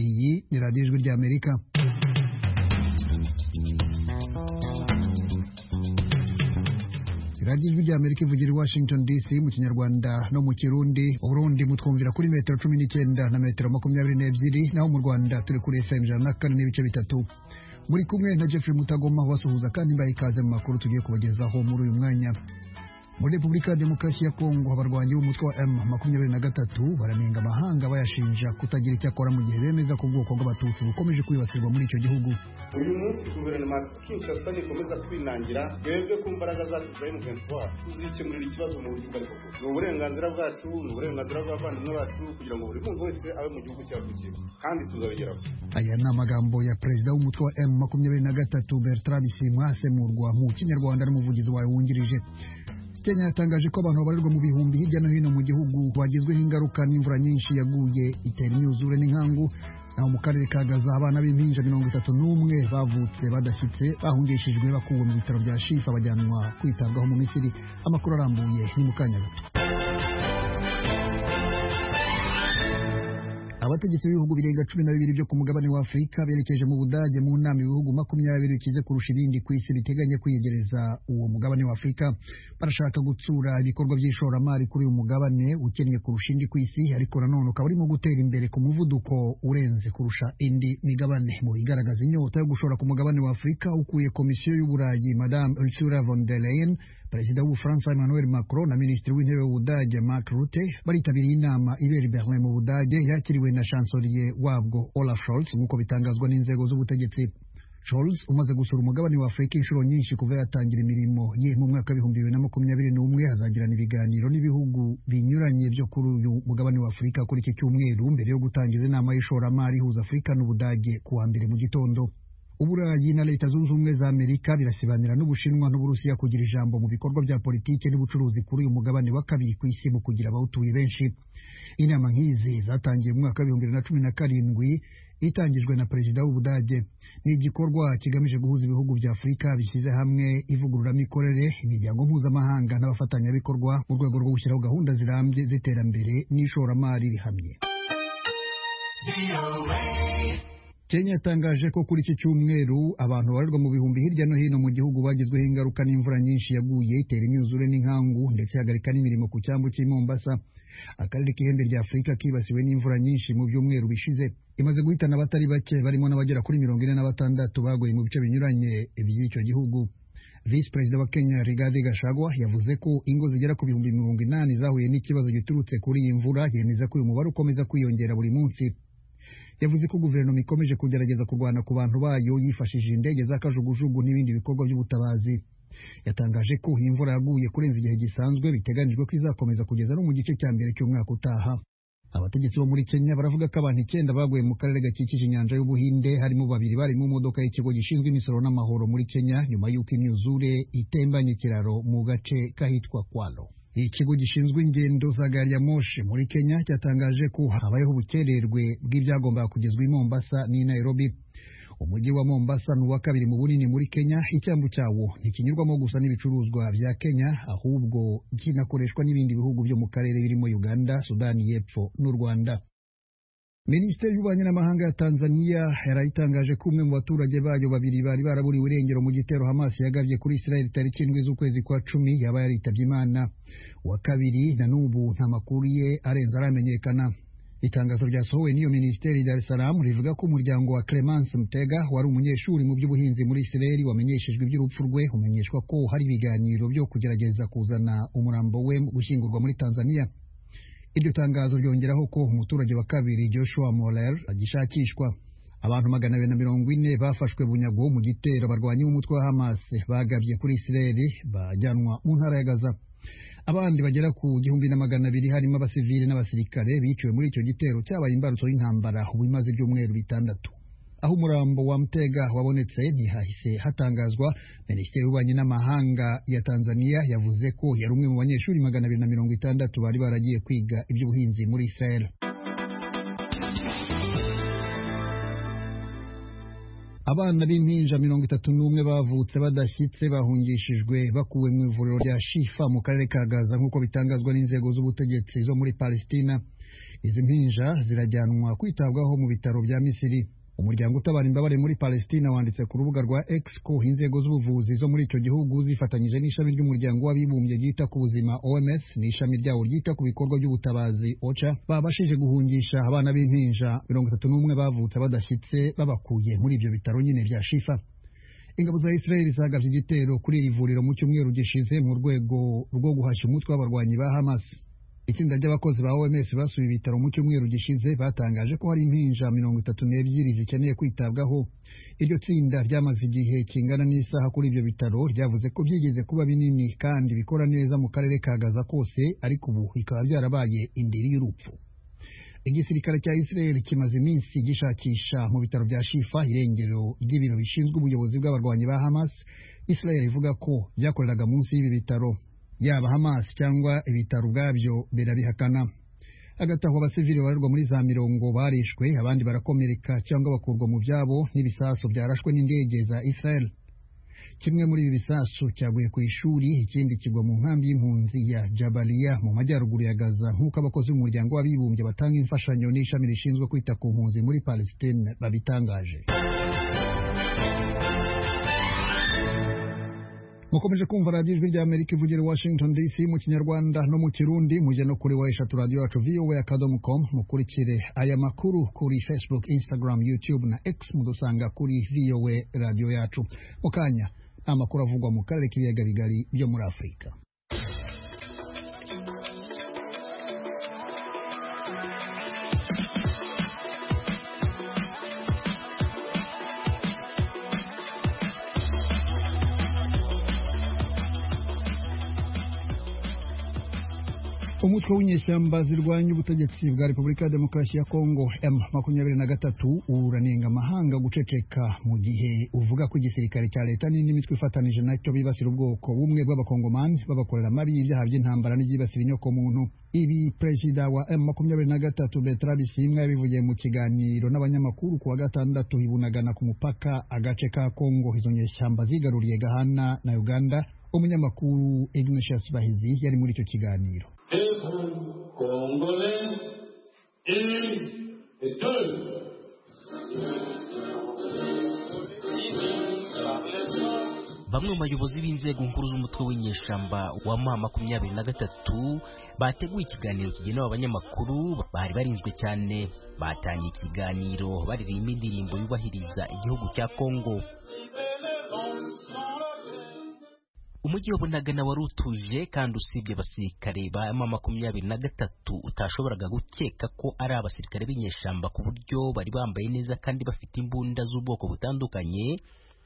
iyi ni radiyo ijwi ry'amerika radiyo ijwi ry'amerika ivugira i washington dc mu kinyarwanda no mu kirundi uburundi mutwumvira kuri metero cumi n'icyenda na metero makumyabiri n'ebyiri naho mu rwanda turi kuri fm ijana na kane n'ibice bitatu muri kumwe na jeffrey mutagoma ubasuhuza kandi mbaha ikaze mu makuru tugiye kubagezaho muri uyu mwanya muri repubulika ya demokarasi ya kongo abarwanyi b'umutwe wa m makumyabiri na gatatu baranenga amahanga bayashinja kutagira icyo akora mu gihe bemeza ko ubwoko bw'abatutsi bukomeje kwibasirwa muri icyo gihugu uyu munsi guverinoma ya kinshasa nikomeza kwinangira twebwe ku mbaraga zacu za m23 tuzikemurira ikibazo mu buryo ubwo aribwo bwose ni uburenganzira bwacu ni uburenganzira bw'abavandimwe bacu kugira ngo buri muntu wese abe mu gihugu cyavukiyemo kandi tuzabigeraho aya ni amagambo ya perezida w'umutwe wa m makumyabiri na gatatu bertrand simwa asemurwa mu kinyarwanda n'umuvugizi wawe wungirije kenya yatangaje ko abantu babarirwa mu bihumbi hirya no hino mu gihugu bagizweho ingaruka n'imvura nyinshi yaguye itera imyuzure n'inkangu naho mu karere ka gaza abana b'impinja mirongo itatu n'umwe bavutse badashyitse bahungishijwe bakuwe mu bitaro bya shifa bajyanwa kwitabwaho mu misiri amakuru arambuye ni mu kanya gato abategetsi b'ibihugu birenga cumi na bibiri byo ku mugabane wa afurika berekeje mu budage mu nama ibihugu makumyabiri bikize kurusha ibindi ku isi biteganya kwiyegereza uwo mugabane wa afurika barashaka gutsura ibikorwa by'ishoramari kuri uyu mugabane ukennye kurusha indi ku isi ariko nanone ukaba urimo gutera imbere ku muvuduko urenze kurusha indi migabane mu bigaragaza inyota yo gushora ku mugabane wa afurika ukuye komisiyo y'uburayi madame ursula von der leyen perezida w'ubufaransa emmanuel macron na minisitiri w'intebe w'ubudage mark rutte baritabiriye inama ibera i berlin mu budage yakiriwe na shansoriye wabwo olaf scholz nk'uko bitangazwa n'inzego z'ubutegetsi Scholz umaze gusura umugabane wa Afurika inshuro nyinshi kuva yatangira imirimo ye mu mwaka w'ibihumbi bibiri na makumyabiri n'umwe hazagirana ibiganiro n'ibihugu binyuranye byo kuri uyu mugabane wa Afurika kuri iki cyumweru mbere yo gutangiza inama y'ishoramari ihuza Afurika n'Ubudage ku wa mbere mu gitondo uburayi na leta zunze ubumwe za amerika birasibanira n'ubushinwa n'uburusiya kugira ijambo mu bikorwa bya politiki n'ubucuruzi kuri uyu mugabane wa kabiri ku isi mu kugira abawutuye benshi inama nk'izi zatangiye mu mwaka w'ibihumbi bibiri na cumi na karindwi itangijwe na perezida w'ubudage ni igikorwa kigamije guhuza ibihugu bya afurika bishyize hamwe ivugururamikorere imiryango mpuzamahanga n'abafatanyabikorwa mu rwego rwo gushyiraho gahunda zirambye z'iterambere n'ishoramari rihamye kenya yatangaje ko kuri iki cyumweru abantu babarirwa mu bihumbi hirya no hino mu gihugu bagizweho ingaruka n'imvura nyinshi yaguye itera imyuzure n'inkangu ndetse ihagarika n'imirimo ku cyambu cy'i mombasa akarere k'ihembe rya afurika kibasiwe n'imvura nyinshi mu byumweru bishize imaze guhitana abatari bake barimo n'abagera kuri mirongo ine na batandatu baguye mu bice binyuranye by'icyo gihugu visi perezida wa kenya rigadi gashagwa yavuze ko ingo zigera ku bihumbi mirongo inani zahuye n'ikibazo giturutse kuri iyi mvura yemeza ko uyu mubare ukomeza kwiyongera buri munsi yavuze ko guverinoma ikomeje kugerageza kurwana ku bantu bayo yifashishije indege z'akajugujugu n'ibindi bikorwa by'ubutabazi yatangaje ko iyi mvura yaguye kurenza igihe gisanzwe biteganijwe ko izakomeza kugeza no mu gice cya mbere cy'umwaka utaha abategetsi bo muri kenya baravuga ko abantu icyenda baguye mu karere gakikije inyanja y'ubuhinde harimo babiri bari mu modoka y'ikigo gishinzwe imisoro n'amahoro muri kenya nyuma y'uko imyuzure itembanye ikiraro mu gace k'ahitwa kwalo ikigo gishinzwe ingendo za gari ya moshi muri kenya cyatangaje ko habayeho ubukererwe bw'ibyagombaga kugezwa i mombasa n'i nairobi umujyi wa mombasa ni uwa kabiri mu bunini muri kenya icyambu cyawo ntikinyurwamo gusa n'ibicuruzwa bya kenya ahubwo kinakoreshwa n'ibindi bihugu byo mu karere birimo uganda sudani y'epfo n'u rwanda minisiteri y'ububanyi n'amahanga ya tanzania yarayitangaje ko umwe mu baturage bayo babiri bari baraburiwe irengero mu gitero hamasi yagabye kuri israel tariki indwi z'ukwezi kwa cumi yaba yaritabye imana wa kabiri na n'ubu nta makuru ye arenze aramenyekana itangazo ryasohowe n'iyo minisiteri dar es salaam rivuga ko umuryango wa clemence mutega wari umunyeshuri mu by'ubuhinzi muri israel wamenyeshejwe iby'urupfu rwe umenyeshwa ko hari ibiganiro byo kugerageza kuzana umurambo we gushyingurwa muri tanzania iryo tangazo ryongeraho ko umuturage wa kabiri joshua morer agishakishwa abantu magana abiri na mirongo ine bafashwe bunyago mu gitero barwanya umutwe wa hamas bagabye kuri isireli bajyanwa mu ntara ya gaza abandi bagera ku gihumbi na magana abiri harimo abasivili n'abasirikare biciwe muri icyo gitero cyabaye imbarutso y'intambara ubu imaze ibyumweru bitandatu aho umurambo wa mutega wabonetse ntihahise hatangazwa minisiteri y'ububanyi n'amahanga ya tanzania yavuze ko yari umwe mu banyeshuri magana abiri na mirongo itandatu bari baragiye kwiga iby'ubuhinzi muri israel abana b'impinja mirongo itatu n'umwe bavutse badashyitse bahungishijwe bakuwe mu ivuriro rya shifa mu karere ka gaza nk'uko bitangazwa n'inzego z'ubutegetsi zo muri palestina izi mpinja zirajyanwa kwitabwaho mu bitaro bya misiri umuryango utabara imbabare muri palestina wanditse ku rubuga rwa x ko inzego z'ubuvuzi zo muri icyo gihugu zifatanyije n'ishami ry'umuryango w'abibumbye ryita ku buzima oms n'ishami ryawo ryita ku bikorwa by'ubutabazi oca babashije guhungisha abana b'impinja mirongo itatu n'umwe bavutse badashyitse babakuye muri ibyo bitaro nyine bya shifa ingabo za israel zagabye igitero kuri iri vuriro mu cyumweru gishize mu rwego rwo guhashya umutwe w'abarwanyi ba hamas itsinda ry'abakozi ba OMS basuye ibitaro mu cyumweru gishize batangaje ko hari impinja mirongo itatu n'ebyiri zikeneye kwitabwaho iryo tsinda ryamaze igihe kingana n'isaha kuri ibyo bitaro ryavuze ko byigeze kuba binini kandi bikora neza mu karere ka Gaza kose ariko ubu bikaba byarabaye indiri y'urupfu igisirikare cya Israel kimaze iminsi gishakisha mu bitaro bya Shifa irengero ry'ibiro bishinzwe ubuyobozi bw'abarwanyi ba Hamas Israel ivuga ko byakoreraga munsi y'ibi bitaro yaba Hamas cyangwa ibitaro ubwabyo birabihakana hagati aho abasivili barerwa muri za mirongo barishwe abandi barakomereka cyangwa bakurwa mu byabo n'ibisasu byarashwe n'indege za Israel kimwe muri ibi bisasu cyaguye ku ishuri ikindi kigwa mu nkambi y'impunzi ya Jabalia mu majyaruguru ya Gaza nk'uko abakozi b'umuryango w'abibumbye batanga imfashanyo n'ishami rishinzwe kwita ku mpunzi muri Palestine babitangaje mukomeje kumva radiyo ijwi rya amerika ivugira i washington dc mu kinyarwanda no mu kirundi mujya no kuri wa eshatu radiyo yacu vowa akadomo komu mukurikire aya makuru kuri facebook instagram youtube na x mudusanga kuri vowa radiyo yacu mu kanya ni amakuru avugwa mu karere k'ibiyaga bigari byo muri afurika umutwe w'inyeshyamba zirwanya ubutegetsi bwa repubulika ya demokarasi ya kongo m makumyabiri na gatatu uranenga amahanga guceceka mu gihe uvuga ko igisirikare cya leta n'indi mitwe ifatanije nacyo bibasira ubwoko bumwe bw'abakongomani babakorera mabi y'ibyaha by'intambara n'ibyibasira inyokomuntu ibi perezida wa m makumyabiri na gatatu bertrand bisimwa yabivugiye mu kiganiro n'abanyamakuru ku wa gatandatu ibunagana ku mupaka agace ka kongo izo nyeshyamba zigaruriye gahana na uganda umunyamakuru ignatius bahizi yari muri icyo kiganiro vous, Congolais, unis et deux. bamwe mu bayobozi b'inzego nkuru z'umutwe w'inyeshyamba wa ma makumyabiri na gatatu bateguye ikiganiro kigenewe abanyamakuru bari barinzwe cyane batangiye ikiganiro baririmba indirimbo yubahiriza igihugu cya kongo umujyi wa bunagana wari utuje kandi usibye abasirikare ba ma makumyabiri na gatatu utashoboraga gukeka ko ari abasirikare b'inyeshyamba ku buryo bari bambaye neza kandi bafite imbunda z'ubwoko butandukanye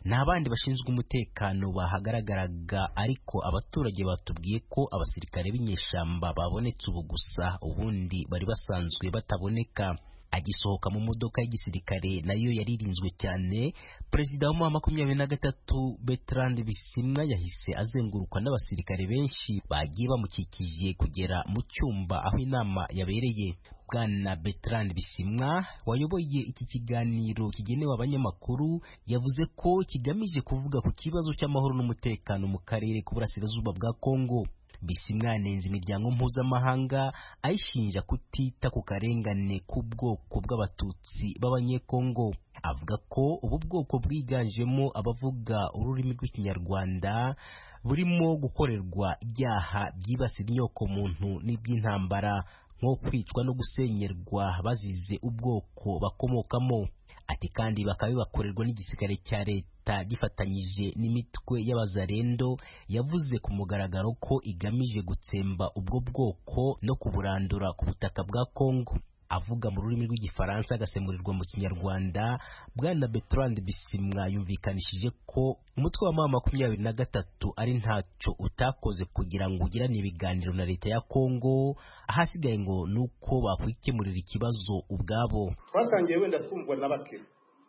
nta bandi bashinzwe umutekano bahagaragaraga ariko abaturage batubwiye ko abasirikare b'inyeshyamba babonetse ubu gusa ubundi bari basanzwe bataboneka agisohoka mu modoka y'igisirikare nayo yaririnzwe cyane perezida wa makumyabiri na gatatu Bertrand Bisimwa yahise azengurukwa n'abasirikare benshi bagiye bamukikije kugera mu cyumba aho inama yabereye bwana Bertrand Bisimwa wayoboye iki kiganiro kigenewe abanyamakuru yavuze ko kigamije kuvuga ku kibazo cy'amahoro n'umutekano mu karere k'uburasirazuba bwa Kongo Bisimwa yanenze imiryango mpuzamahanga ayishinja kutita ku karengane k'ubwoko bw'abatutsi b'abanyekongo avuga ko ubu bwoko bwiganjemo abavuga ururimi rw'ikinyarwanda burimo gukorerwa ibyaha byibasira inyokomuntu n'iby'intambara nko kwicwa no gusenyerwa bazize ubwoko bakomokamo ati kandi bakaba bibakorerwa n'igisirikare cya leta gifatanyije n'imitwe y'abazarendo yavuze ku mugaragaro ko igamije gutsemba ubwo bwoko no kuburandura ku butaka bwa Kongo avuga mu rurimi rw'igifaransa agasemurirwa mu kinyarwanda bwana Bertrand Bisimwa yumvikanishije ko umutwe wa mama makumyabiri na gatatu ari ntacyo utakoze kugira ngo ugirane ibiganiro na leta ya Kongo ahasigaye ngo ni uko bakwikemurira ikibazo ubwabo twatangiye wenda kumvwa na bake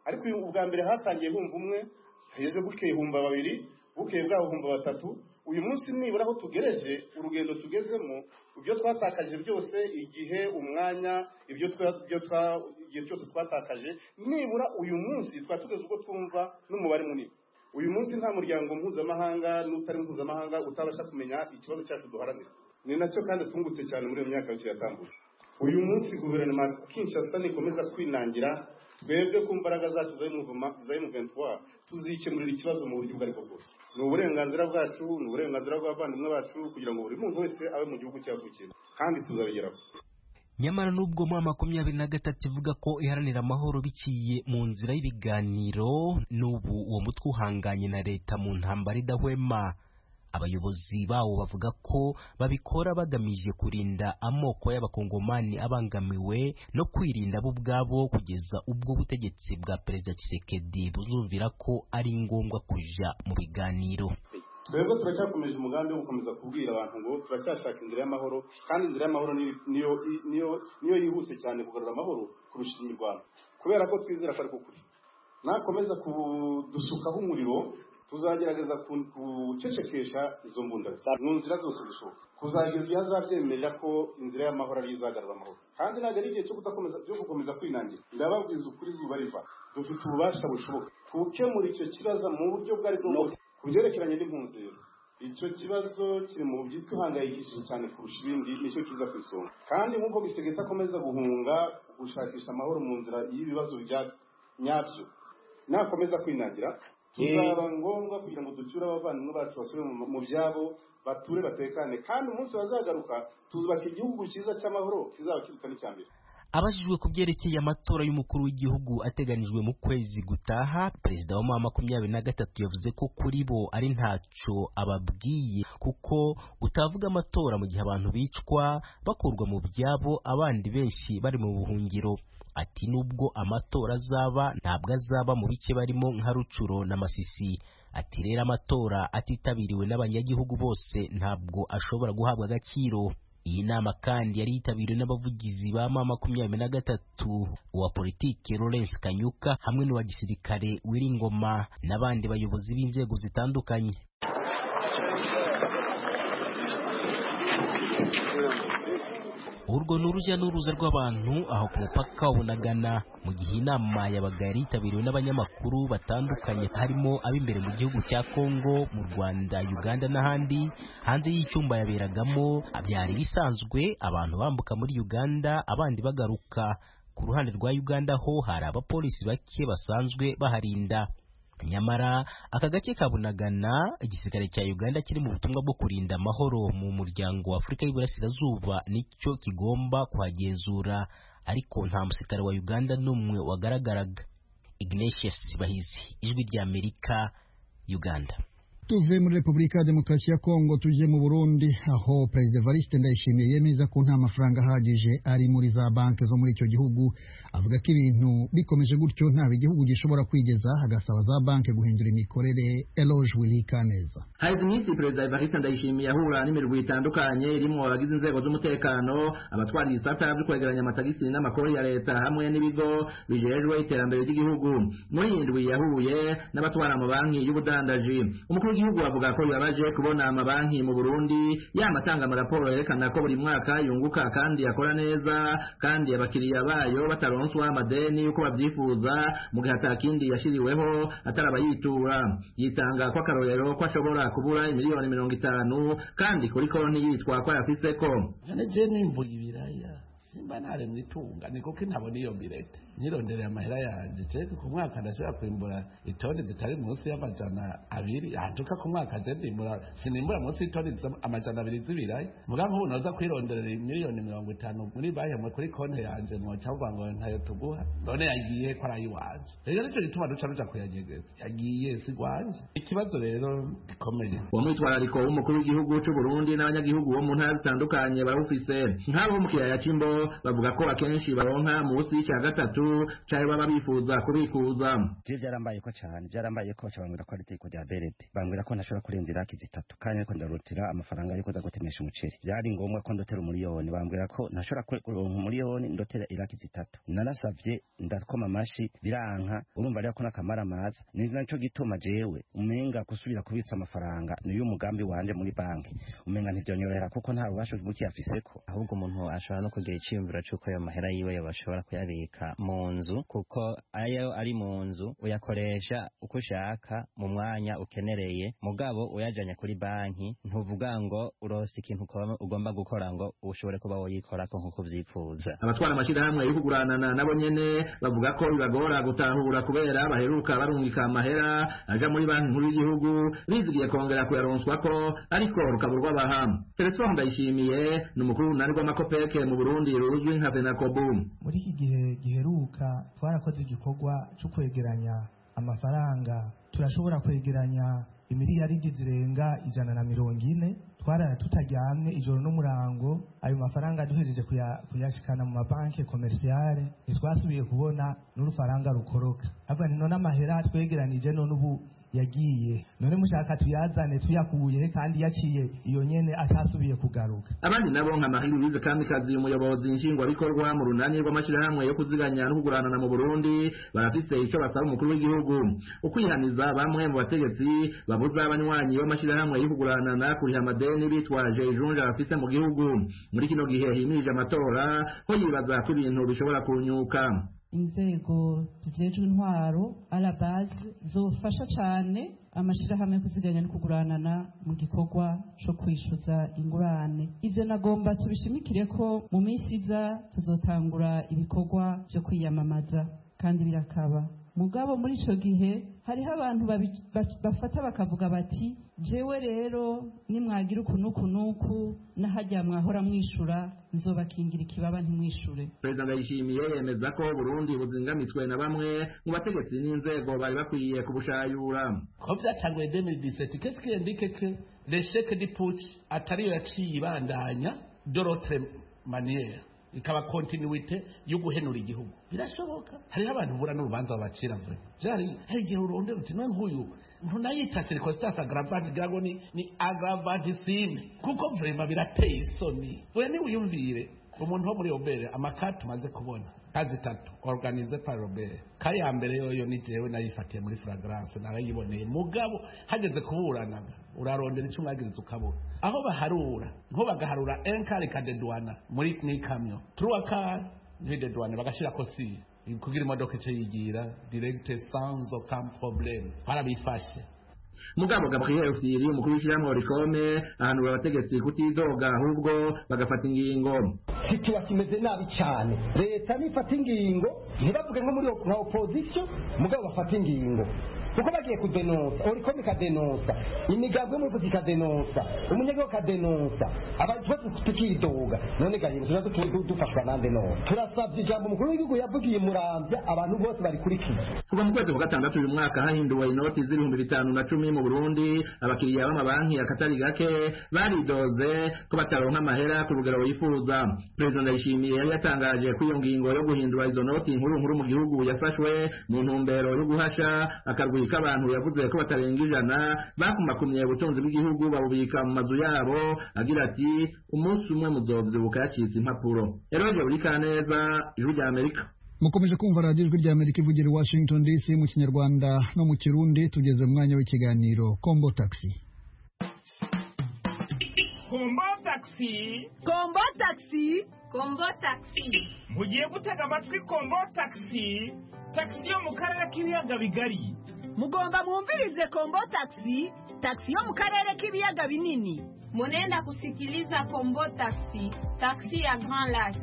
ariko uyu ubwa mbere hatangiye humva umwe hageze bukeye humva babiri bukeye bwabo humva batatu uyu munsi nibura aho tugereje urugendo tugezemo ibyo twatakaje byose igihe umwanya ibyo igihe cyose twatakaje nibura uyu munsi twari tugeze ubwo twumva n'umubare munini uyu munsi nta muryango mpuzamahanga n'utari mpuzamahanga utabasha kumenya ikibazo cyacu duharanira ni nacyo kandi twungutse cyane muri iyo myaka yose yatambutse uyu munsi guverinoma kinshasa nikomeza kwinangira twebwe ku mbaraga zacu za M23 tuzikemurira ikibazo mu buryo ubwo aribwo bwose ni uburenganzira bwacu ni uburenganzira bw'abavandimwe bacu kugira ngo buri muntu wese abe mu gihugu cyavukiyemo kandi tuzabigeraho nyamara nubwo muri makumyabiri na gatatu ivuga ko iharanira amahoro biciye mu nzira y'ibiganiro n'ubu uwo mutwe uhanganye na leta mu ntambara idahwema abayobozi bawo bavuga ko babikora bagamije kurinda amoko y'abakongomani abangamiwe no kwirinda bo ubwabo kugeza ubwo ubutegetsi bwa perezida Tshisekedi buzumvira ko ari ngombwa kuja mu biganiro twebwe turacyakomeje umugambi wo gukomeza kubwira abantu ngo turacyashaka inzira y'amahoro kandi inzira y'amahoro ni- niyo i- niyo- niyo yihuse cyane kugarura amahoro kurusha imirwano kubera ko twizera ko ariko kuri nakomeza kudusukaho umuriro tuzagerageza ku- kucecekesha izo mbunda mu nzira zose zishoboka kuzageza iyo azabyemerera ko inzira y'amahoro ariyo izagarura amahoro kandi ntabwo ari igihe cyo kudakomeza cyo gukomeza kwinangira ndababwiza ukuri izuba riva dufite ububasha bushoboka gukemura icyo kibazo mu buryo bwo bwose ku byerekeranye n'impunzi rero icyo kibazo kiri mu buryo ihangayikishije cyane kurusha ibindi nicyo kiza ku isonga kandi nk'uko gisegeta akomeza guhunga gushakisha amahoro mu nzira y'ibibazo bya nyabyo nakomeza kwinangira bizaba ngombwa kugira ngo ducyure abavandimwe bacu basubire mu- mu byabo bature batekane kandi umunsi bazagaruka tuzubaka igihugu cyiza cy'amahoro kizaba kiruta n'icya mbere abajijwe ku byerekeye amatora y'umukuru w'igihugu ateganijwe mu kwezi gutaha perezida wa mama makumyabiri na gatatu yavuze ko kuri bo ari ntacyo ababwiye kuko utavuga amatora mu gihe abantu bicwa bakurwa mu byabo abandi benshi bari mu buhungiro ati nubwo amatora azaba ntabwo azaba mu bice barimo nka rucuro na masisi ati rero amatora atitabiriwe n'abanyagihugu bose ntabwo ashobora guhabwa agaciro iyi nama kandi yari yitabiriwe n'abavugizi ba ma makumyabiri na gatatu uwa politike Lawrence Kanyuka hamwe n'uwa gisirikare Wiringoma n'abandi bayobozi b'inzego zitandukanye urwo ni urujya n'uruza rw'abantu aho ku mupaka wa bunagana mu gihe inama yabaga yari yitabiriwe n'abanyamakuru batandukanye harimo ab'imbere mu gihugu cya kongo mu rwanda uganda n'ahandi hanze y'icyumba yaberagamo byari bisanzwe abantu bambuka muri uganda abandi bagaruka ku ruhande rwa uganda ho hari abapolisi bake basanzwe baharinda nyamara aka gace ka bunagana igisirikare cya uganda kiri mu butumwa bwo kurinda amahoro mu muryango wa afurika y'iburasirazuba nicyo kigomba kuhagenzura ariko nta musirikare wa uganda n'umwe wagaragaraga ignatius bahizi ijwi ry'amerika uganda tuve muri repubulika ya demokarasi ya kongo tujye mu burundi aho perezida evariste ndayishimiye yemeza ko nta mafaranga ahagije ari muri za banki zo muri icyo gihugu avuga ko ibintu bikomeje gutyo ntabwo igihugu gishobora kwigeza hagasaba za banki guhindura imikorere eloge wilikaneza iminsi perezida Evariste Ndayishimiye ahura n'imirwi itandukanye irimo abagize inzego z'umutekano abatwara ibisata byo kwegeranya amatagisi n'amakori ya leta hamwe n'ibigo bijejwe iterambere ry'igihugu muri iyi ndwi yahuye n'abatwara amabanki y'ubudandaji umukuru w'igihugu avuga ko bibabaje kubona amabanki mu Burundi yanatanga amaraporo yerekana ko buri mwaka yunguka kandi akora neza kandi abakiriya bayo bataronswa amadeni uko babyifuza mu gihe atakindi yashyiriweho atarabayitura yitanga ko akarorero ko ashobora kubura miliyoni mirongo itanu kandi kuri konti yitwa ko yafiseko Ane je nimbuye ibiraya simba ntare mu itunga ni kuko ntabona iyo birete nyirondereye amahera yanjye cyangwa ku mwaka ndashobora kwimbura itoni zitari munsi y'amajana abiri ahantuka ku mwaka je ndimbura sinimbura munsi y'itoni z'ama- amajana abiri z'ibiraya muga nk'ubu noza kwironderera miliyoni mirongo itanu muri banki mwe kuri konti yanjye mwoca vuga ngo ntayo tuguha none yagiye ko ari ay'iwanje rero nicyo gituma duca ruja kuyanyegeza yagiye sigwanje ikibazo rero gikomeye uwo mwitwarariko w'umukuru w'igihugu cy'u Burundi n'abanyagihugu bo mu ntara zitandukanye bawufise nk'abo mu kiyaya cy'imbo bavuga ko akenshi baronka munsi y'icya gatatu cyayo baba bifuza kubikuza je byarambayeko cyane byarambayeko baca bambwira ko ari iteko rya BRD bambwira ko ntashobora kurenza iraki zitatu kandi ariko ndarutira amafaranga yo kuza gutemesha umuceri byari ngombwa ko ndotera umuriyoni bambwira ko ntashobora kwe- kuronka umuriyoni ndotera iraki zitatu narasavye ndakoma amashi biranka urumva rero ko n'akamara amaza ni nacyo gituma jewe umenga gusubira kubitsa amafaranga niyo mugambi wanje muri banki umenga ntivyonyorohera kuko nta bubasha bukiyafiseko ahubwo umuntu ashobora no kugira icyiyumviro cy'uko ayo mahera yiwe yabashobora kuyabika mu mu nzu kuko ayo ari mu nzu uyakoresha uko ushaka mu mwanya ukenereye mugabo uyajanye kuri banki ntuvuga ngo urose ikintu ukaba ugomba gukora ngo ushobore kuba woyikorako nk'uko uvyifuza abatwara amashyirahamwe yo kuguranana nabo nyene bavuga ko bibagora gutahura kubera baheruka barungika amahera aja muri banki nkuru y'igihugu bizigiye kongera kuyaronswa ko ariko rukaburwa bahamu Felisfo Ndayishimiye ni umukuru w'urunani rw'amakopeke mu Burundi ruzwi nka FENACOBU muri iki gihe giheruka twarakoze igikorwa cyo kwegeranya amafaranga turashobora kwegeranya imiliyaridi zirenga ijana na mirongo ine twarara tutaryamye ijoro n'umurango ayo mafaranga duhereje kuya- kuyashikana mu mabanki komersiyare ntitwasubiye kubona n'urufaranga rukoroka ahubwo ni none amahera twegeranije none ubu yagiye none mushaka tuyazane tuyakuyehe kandi yaciye iyo nyene atasubiye kugaruka abandi nabo nka mahiri wize kamikazi umuyobozi nshingwabikorwa mu runani rw'amashyirahamwe yo kuziganya no kuguranana mu burundi barafise ico basaba umukuru w'igihugu ukwihaniza bamwe mu bategetsi babuza abanywanyi b'amashyirahamwe yo kuguranana kuriha amadeni bitwaje ijunja bafise mu gihugu muri kino gihe himirije amatora ko yibaza ko ibintu bishobora kunyuka inzego zijejwe intwaro arabaz zofasha cane amashirahamwe yo kuziganya no kuguranana mu gikorwa co kwishuza ingurane ivyo nagomba tubishimikire ko mu minsi iza tuzotangura ibikorwa vyo kwiyamamaza kandi birakaba mugabo muri ico gihe hariho abantu babi- ba- bafata bakavuga bati jewe rero nimwagira uku n'uku n'uku n'ahajya mwahora mwishura nzobakingira ikibaba ntimwishure perezida ndayishimiye yemeza ko burundi buzingamitwe na bamwe mu bategetsi n'inzego bari bakwiye kubushayura ko byatanguye 2017 qu'est-ce qui indique que l'échec du putsch atariyo yaciye ibandanya d'autre manière ikaba continuité yo guhenura igihugu birashoboka hariho abantu bura n'urubanza babacira vure vyari hari igihe urondera uti none nk'uyu ntunayita circonstance aggravante gira ngo ni ni aggravantissime kuko vrema birateye isoni oya niwiyumvire umuntu wo muri robere amakara tumaze kubona kazi tatu organize par robere kaya mbere yoyo ni jewe nayifatiye muri fragrance narayiboneye mugabo hageze kuburanaga urarondera icyo mwagiriza ukabura aho baharura nko bagaharura enkare kadedwana muri n'ikamyo turuwakare ntidedwana bagashirako siri kugira imodoka ico yigira directe sans aucun problème barabifashe mugabo gabriel usiri umukuru w'ishyirahamwe orikome ahanura abategetsi kutidoga ahubwo bagafata ingingo situwasi imeze nabi cyane leta nifata ingingo ntibavuge nko muri nka opozisiyo mugabo bafata ingingo kuko bagiye kudenonsa orikomi ikadenonsa imigambwe y'umuyobozi ikadenonsa umunyagihugu akadenonsa abantu twese tukidoga none gahindura tuba dutuye du- dufashwa nande none turasabye ijambo umukuru w'igihugu yavugiye i muramvya abantu bose barikurikiye kuva mu kwezi kwa gatandatu uyu mwaka hahinduwe inoti z'ibihumbi bitanu na cumi mu burundi abakiriya b'amabanki akatari gake baridoze ko bataronka amahera ku rugero yifuza perezida ndayishimiye yari yatangaje ko iyo ngingo yo guhindura izo noti nkuru nkuru mu gihugu yafashwe mu ntumbero yo guhasha akarwi k'abantu yavuze ko batarenga ijana bakumakumye ubutunzi bw'igihugu babubika mu mazu yabo agira ati umunsi umwe muzovyibuka yacitse impapuro eroge buri kaneza ijwi rya amerika mukomeje kumva radiyo ijwi rya amerika ivugira i washington dc mu kinyarwanda no mu kirundi tugeze mu mwanya w'ikiganiro kombo taxi kombo taxi kombo taxi kombo taxi mugiye gutega amatwi kombo taxi taxi yo mu karere k'ibiyaga bigari mugomba mwumvirize kombo taxi taxi yo mu karere k'ibiyaga binini Munenda kusikiliza Kombo Taxi, taxi ya Grand Lac.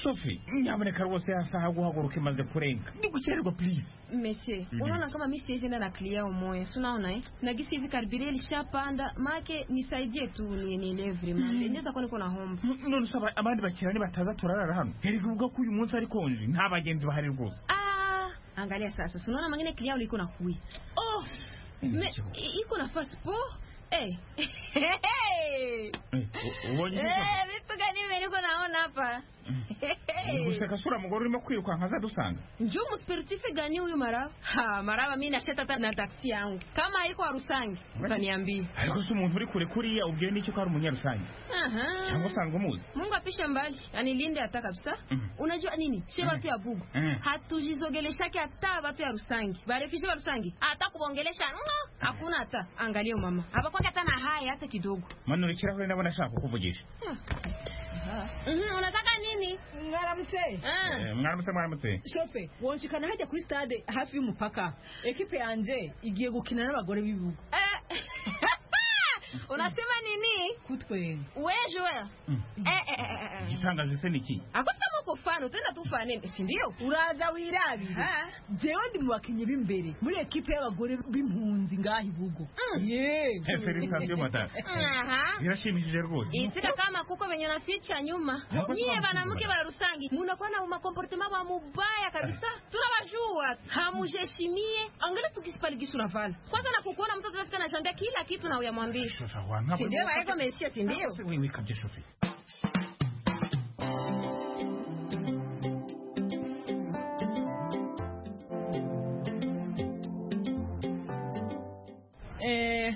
sofi nyamuneka rwose ya saha guhaguruka imaze kurenga ndi gukererwa purize Mese, Mhm. unaona kama mimi siwezi enda na clear umoya, si unaona eh? Na gisi hivi karibia ilishapanda, make nisaidie tu nielewe every month. Mhm. Ndeza kwani kuna home. none se aba- abandi bakiriya ntibataza turarara hano heri kuvuga ko uyu munsi ari konje nta bagenzi bahari rwose Ah, angalia sasa. Si unaona mangine clear uliko na kui. Oh, me, i- iko na fast po. Eh. Eh, u- ubonye Eh, ibyo vitu gani hivi niko naona hapa? Uri guseka sura mugore urimo kwirukanka azadusanga Njoo mspiritife gani huyu marawa? Ha, marawa mimi nasheta hata na taksi yangu. Kama haiko Arusangi, utaniambia. ariko se umuntu uri kure kuriya ubwiwe n'icyo ko ari umunyarusange Aha. cyangwa usanga umuzi mungu apishe mbali anilinde hata kabisa Mhm. unajua nini she watu ya bugu Mhm. hatujizogeleshake hata watu ya rusangi barefishe ba rusangi hata kubongelesha ngo, hakuna hata angalia mama abakwake hata na haya hata kidogo mano uri ikirahure ndabona ashaka kukuvugisha Mhm, unataka nini Nani? Mwaramutse. Eh, mwaramutse mwaramutse Shofe, wonshikana hajya kuri stade hafi y'umupaka. Ekipe yanje igiye gukina n'abagore b'ibihugu. unasema nini Kutwe. we joel eh, eh, eh, eh. igitangaje se ni iki akufitamo kufana utenda tufana nini si ndio Uraza wirabira. Jewe ndi mu bakinyi b'imbere muri ekipe y'abagore b'impunzi ngaha ibugo. Yeah. Eh, Felicitasiyo Matata. aha birashimishije rwose itika kama kuko venye naficha nyuma Hapo nyie sababu banamuke kubwa. ba rusangi munakuwa na makomportema ba mubaya kabisa tunawajua hamujeshimie angela tukisipaligisi unavana kwanza na kukuona mtu atafika nashambia kila kitu na uyamwambia Wangapi- sindio baeko mesia sindio wewe wikabye shofi Eh,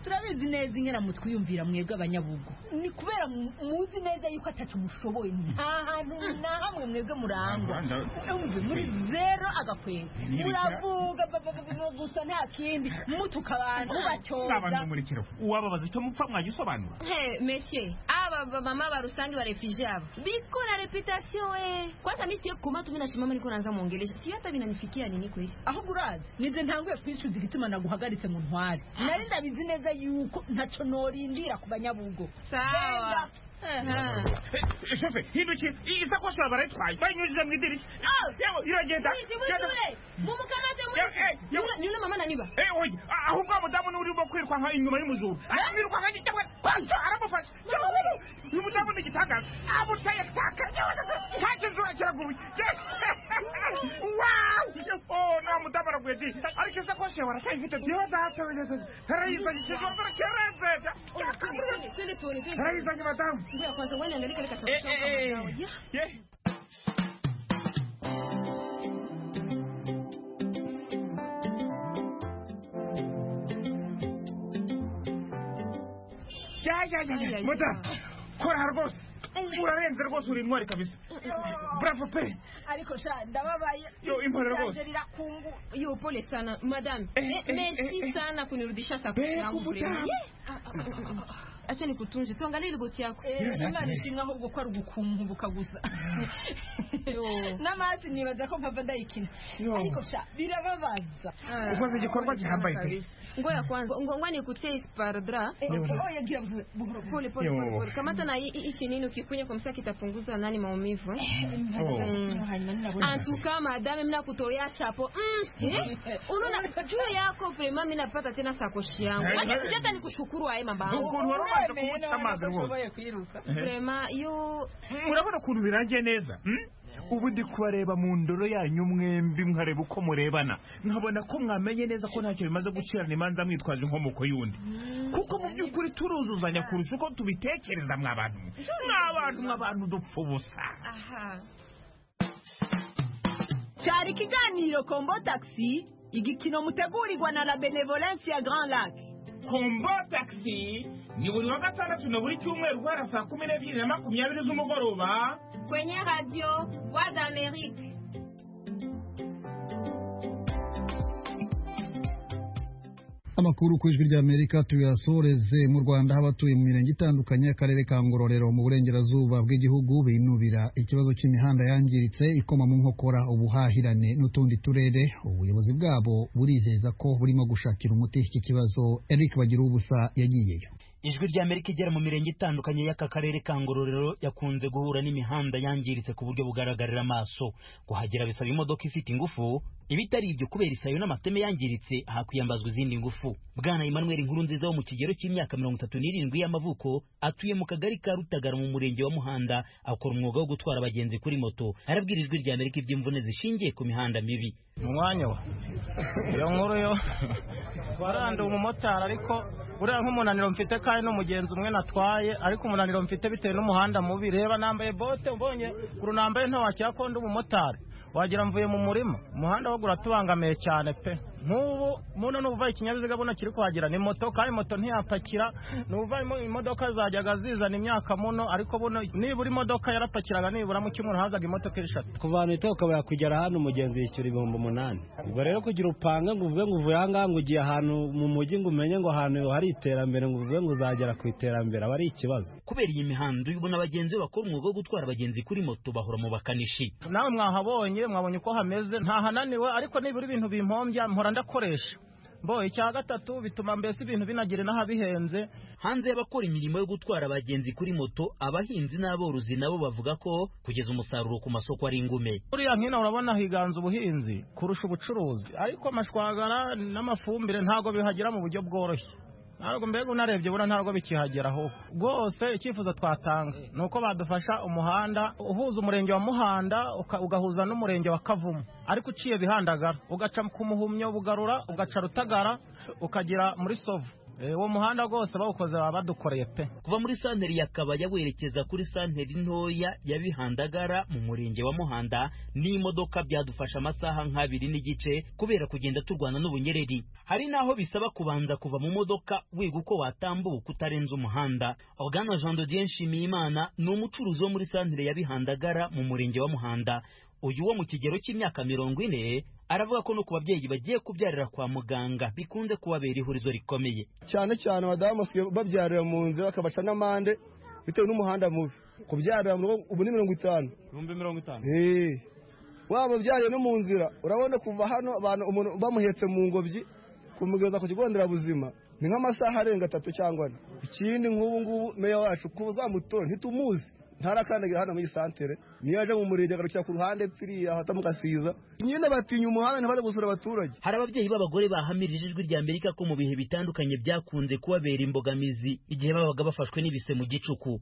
turabizi neza inkera mutwiyumvira mwebwe abanyabugo ni kubera mu- muzi neza yuko atacu mushoboye nta hantu na hamwe mwebwe murangwa Nta Rwanda. Umve, muri zero agakwezi Ni ibiki- muravuga ba- ba- ba- ba- gusa nta kindi mutuka abantu n'abantu bacyoza b'umurikiro uwababaza icyo mupfa mwajya usobanura Hey, monsieur aba bamama ba rusangi ba refugee aba biko na reputation eh kwanza mimi siyo kuma tu mimi nasimama niko naanza muongelesha si hata vinanifikia nini kweli ahubwo urazi nibyo ntanguye kwicuza igituma naguhagaritse mu ntwari nari ndabizi neza yuko ntacyo norindira ku banyabugo sawa Aha. Eh, shofe hindukiye iyi sakoshi baba barayitwaye bayinyujije mu idirishya Yewe, iragenda Mwizi, mwizi Genda. ule. Mumukamate mwizi. Yewe, eh, yewe. Ni ule mama naniba. Eh, oya, ah, ahubwo wa mudamu niwe urimo kwiruka nka inyuma y'umuzungu ariruka nka gitaka kwanza aramufashe Yewe, uyu mudamu ni igitangaza amutaye taka Yewe, ntacyo nzura kiraguruye Yewe. Wow! Oh, nta mudamu araguye di ariko isakoshi yawe aracyayifite yewe data we data. Yarayizanye, ikizongera kireze. Ole, twende, twende, twende tuone, twende. Yarayizanye, madamu Ngoja kwanza uone angalia kale kasauti Eh, kama eh, dawa. eh. Ya. Yeah. Ya, ya, ya, ya. Madamu, kora rwose urarenze rwose uri intwari kabisa bravo pe ariko sha ndababaye Yo, impore rwose. Yanjye rirakungu Yo, pole sana madam Eh, eh, eh, merci eh. sana kunirudisha sakosi Beko yangu mutamu. vrema. Ah, ah, ah, ah, ah. acha nikutunze tuangalie igoti yako Eh, imana ishimwe ahubwo ko ari ugukumbuka gusa n'amasi nibaza ko mpava ndayikina ariko sha birababaza Ah. ukoze igikorwa gihambaye pe ngoya kwanza ngo- ngoja nikutie ispardra Eh, Yo. oh, yagira buhoro, buhoro, buhoro. Pole, pole, Yo. pole, pole. Kamata na hii- hiki nini ukikunya kwa msaki kitapunguza nani maumivu eh? Oh. mm. Antuka madame mina kutoya shapo mm. eh? Unaona juu yako prema mina napata tena sakoshi yangu Eh, Wacha eh. sijata nikushukuru aye Ukuntu mambangu wari umaze kumuca amazi rwose Prema yo murabona ukuntu birangiye neza mm? ubu ndi kubareba mu ndoro yanyu mwembi nkareba uko murebana nkabona ko mwamenye neza ko ntacyo bimaze gucirana imanza mwitwaje inkomoko y'undi kuko mu by'ukuri turuzuzanya kurusha uko tubitekereza mwabantu mwabantu mwabantu dupfa ubusa aha cyari ikiganiro kombo taxi igikino mutegurirwa na la benevolence ya grand lac kombo taxi ni buri wa gatandatu na buri cyumweru guhera saa kumi n'ebyiri na makumyabiri z'umugoroba kwenye radio Voix d'Amérique Amakuru ku ijwi ry'Amerika tuyasoreze mu Rwanda aho abatuye mu mirenge itandukanye y'akarere ka Ngororero mu burengerazuba bw'igihugu binubira ikibazo cy'imihanda yangiritse ikoma mu nkokora ubuhahirane n'utundi turere ubuyobozi bwabo burizeza ko burimo gushakira umuti iki kibazo Eric Bagiruwubusa yagiyeyo ijwi rya amerika igera mu mirenge itandukanye y'aka karere ka ngororero yakunze guhura n'imihanda yangiritse ku buryo bugaragarira amaso kuhagera bisaba imodoka ifite ingufu ibitari ibyo kubera isayo n'amateme yangiritse hakwiyambazwa izindi ngufu bwana emmanuel nkuru nziza wo mu kigero cy'imyaka mirongo itatu n'irindwi y'amavuko atuye mu kagari ka rutagara mu murenge wa muhanda akora umwuga wo gutwara abagenzi kuri moto arabwira ijwi rya amerika iby'imvune zishingiye ku mihanda mibi mu mwanya wa iyo nkuru yo waranduye umumotari ariko uriya nk'umunaniro mfite kandi n'umugenzi umwe natwaye ariko umunaniro mfite bitewe n'umuhanda mubi reba nambaye bote mbonye kuru nambaye ntawacyakunda umumotari wagira mvuye mu murima umuhanda wo uratubangamiye cyane pe nk'ubu muno n'ubuvaye ikinyabiziga buno kiri kuhagera ni moto kandi moto ntiyapakira ni ubuvayemo imodoka zajyaga zizana imyaka muno ariko buno nibura imodoka yarapakiraga nibura mu cyumweru hazaga imodoka eshatu kuva ahantu hita ukabura kugera hano umugenzi yishyura ibihumbi umunani ubwo rero kugira upanga ngo uvuge ngo uvuye aha ngaha ngo ugiye ahantu mu mujyi ngo umenye ngo ahantu hari iterambere ngo uvuge ngo uzagera ku iterambere aba ari ikibazo kubera iyi mihanda ubona abagenzi bakora umwuga wo gutwara abagenzi kuri moto bahora mu bakanishi nawe mwahabonye mwabonye uko hameze ntahananiwe ariko nibura ibintu bimpombya mpora ndakoresha mbo icya gatatu bituma mbese ibintu binagera n'ahabihenze hanze y'abakora imirimo yo gutwara abagenzi kuri moto abahinzi n'aborozi nabo bavuga ko kugeza umusaruro ku masoko ari ingume buriya nkino urabona higanza ubuhinzi kurusha ubucuruzi ariko amashwagara n'amafumbire ntabwo bihagera mu buryo bworoshye ntabwo mbega unarebye buriya ntabwo bikihageraho rwose icyifuzo twatanga ni uko badufasha umuhanda uhuza umurenge wa muhanda uka- ugahuza n'umurenge wa kavumu ariko uciye bihandagara ugaca ku muhumyo bugarura ugaca rutagara ukagera muri sovu Eh, uwo muhanda rwose bawukoze baba badukoreye pe kuva muri santeri ya kabaya werekeza kuri santeri ntoya ya bihandagara mu murenge wa muhanda n'imodoka byadufasha amasaha nk'abiri n'igice kubera kugenda turwana n'ubunyereri hari n'aho bisaba kubanza kuva mu modoka wiga uko watambuka utarenze umuhanda organa jean de dieu nshimiyimana ni umucuruzi wo muri santeri ya bihandagara mu murenge wa muhanda uyu wo mu kigero cy'imyaka mirongo ine aravuga ko no ku babyeyi bagiye kubyarira kwa muganga bikunze kubabera ihurizo rikomeye cyane cyane abadamu basigaye babyarira mu nzira bakabaca n'amande bitewe n'umuhanda mubi kubyarira mu rugo ubu ni mirongo itanu ibihumbi mirongo itanu Eh. waba ubyariye no mu nzira urabona kuva hano abantu umuntu bamuhetse mu ngobyi kumugeza ku kigo nderabuzima ni nk'amasaha arenga atatu cyangwa ane ikindi nk'ubu ngubu meya wacu kuba uzamutora ntitumuzi ntarakandagira hano muri iyi santere niyo aje mu murenge agarukira ku ruhande pfiriya ahata mu gasiza nyine batinya umuhanda ntibaze gusura abaturage hari ababyeyi b'abagore bahamirije ijwi rya amerika ko mu bihe bitandukanye byakunze kubabera imbogamizi igihe babaga bafashwe n'ibise mu gicuku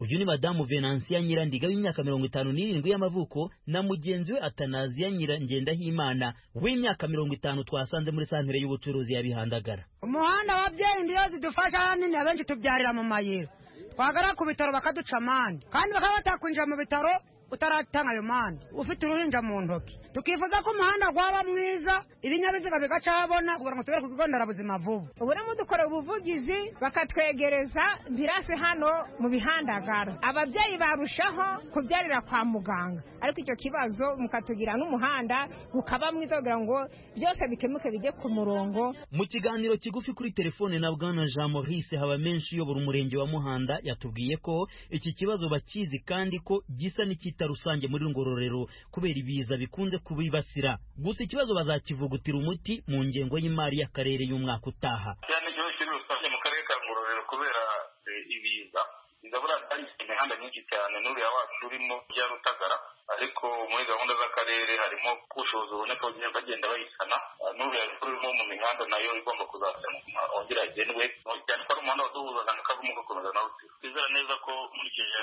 uyu ni madamu venansiya nyirandiga w'imyaka mirongo itanu n'irindwi y'amavuko na mugenzi we atanaziya nyirangendahimana w'imyaka mirongo itanu twasanze muri santere y'ubucuruzi ya bihandagara umuhanda wabyeyi ndiyo zidufasha nini abenshi tubyarira mu mayira twagera ku bitaro bakaduca amande kandi bakaba batakwinjira mu bitaro utaratanga ayo mande ufite uruhinja mu ntoki tukifuza ko umuhanda waba mwiza ibinyabiziga bigacahabona kugira ngo tubere ku kigo nderabuzima vuba ubu rero dukora ubuvugizi bakatwegereza birasi hano mu bihandagara ababyeyi barushaho kubyarira kwa muganga ariko icyo kibazo mukatugira n'umuhanda ukaba mwiza kugira ngo byose bikemuke bijye ku murongo mu kiganiro kigufi kuri telefone na bwana jean maurice haba menshi uyobora umurenge wa muhanda yatubwiye ko iki kibazo bakizi kandi ko gisa n'icyita rusange muri ngororero kubera ibiza bikunze kubibasira gusa ikibazo bazakivugutira umuti mu ngengo y'imari y'akarere y'umwaka utaha cyane igihugu kiri rusange mu karere ka ngororero kubera eh, ibiza biza buriya byahise imihanda myinshi cyane n'uriya wacu urimo ujya rutagara ariko muri gahunda z'akarere harimo ko ubushobozi buboneka bagenda bagenda bayisana Ah, n'uriya urimo mu mihanda nayo igomba kuzasanwa wongera igendwe cyane ko ari umuhanda waduhuza ahantu kavamo ugakomeza nawe twizera neza ko nkurikije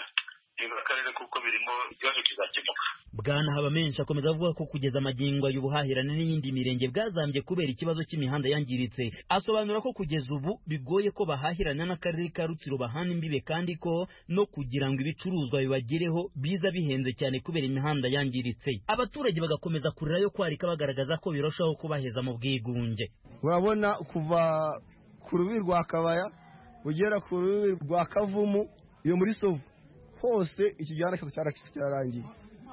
akarere kuko birimo ikibazo kizakemuka bwana habamenshi akomeza avuga ko kugeza amagingo y'ubuhahirane n'iyindi mirenge bwazambye kubera ikibazo cy'imihanda yangiritse asobanura ko kugeza ubu bigoye ko bahahirana n'akarere ka rutsiro bahana imbibe kandi ko no kugira ngo ibicuruzwa bibagereho biza bihenze cyane kubera imihanda yangiritse abaturage bagakomeza kurira yo kwarika bagaragaza ko birushaho kubaheza mu bwigunge urabona kuva ku rubibi rwa kabaya ugera ku rubibi rwa kavumu iyo muri sovu hose iki gihanda cyose cyaracitse cyararangiye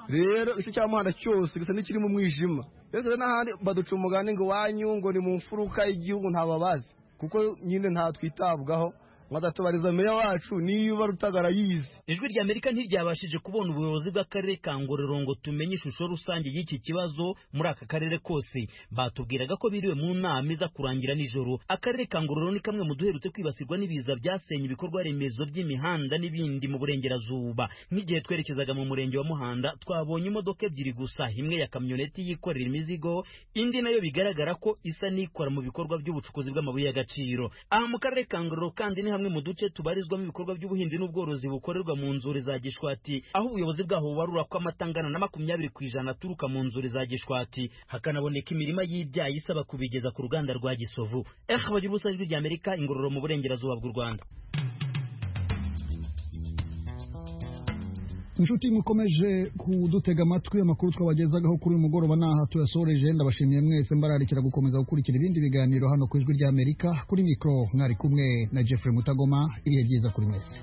rero igice cya muhanda cyose gisa n'ikiri mu mwijima rero rero n'ahandi baduca umugani ngo iwanyu ngo ni mu mfuruka y'igihugu ntababazi kuko nyine nta twitabwaho badatubariza meya wacu niba rutagara yizi ijwi rya amerika ntiryabashije kubona ubuyobozi bw'akarere ka ngororero ngo tumenye ishusho rusange y'iki kibazo muri aka karere kose batubwiraga ko biriwe mu nama iza kurangira nijoro akarere ka ngororero ni kamwe mu duherutse kwibasirwa n'ibiza byasenye ibikorwa remezo by'imihanda n'ibindi mu burengerazuba nk'igihe twerekezaga mu murenge wa muhanda twabonye imodoka ebyiri gusa imwe ya kamyoneti yikorera imizigo indi nayo bigaragara ko isa n'ikora mu bikorwa by'ubucukuzi bw'amabuye y'agaciro aha mu karere ka ngororero kandi ni hamwe mu duce tubarizwamo ibikorwa by'ubuhinzi n'ubworozi bukorerwa mu nzuri za gishwati aho ubuyobozi bwaho bubarura ko amata angana na makumyabiri ku ijana aturuka mu nzuri za gishwati hakanaboneka imirima y'ibyayi isaba kubigeza ku ruganda rwa gisovu ehe bagira ubusa ijwi rya amerika ingororero mu burengerazuba bw'u rwanda inshuti mukomeje kudutega amatwi amakuru twabagezagaho kuri uyu mugoroba ni aha tuyasoreje ndabashimiye mwese mbararikira gukomeza gukurikira ibindi biganiro hano ku ijwi ry'amerika kuri mikoro mwari kumwe na jeffrey mutagoma iriya byiza kuri mwese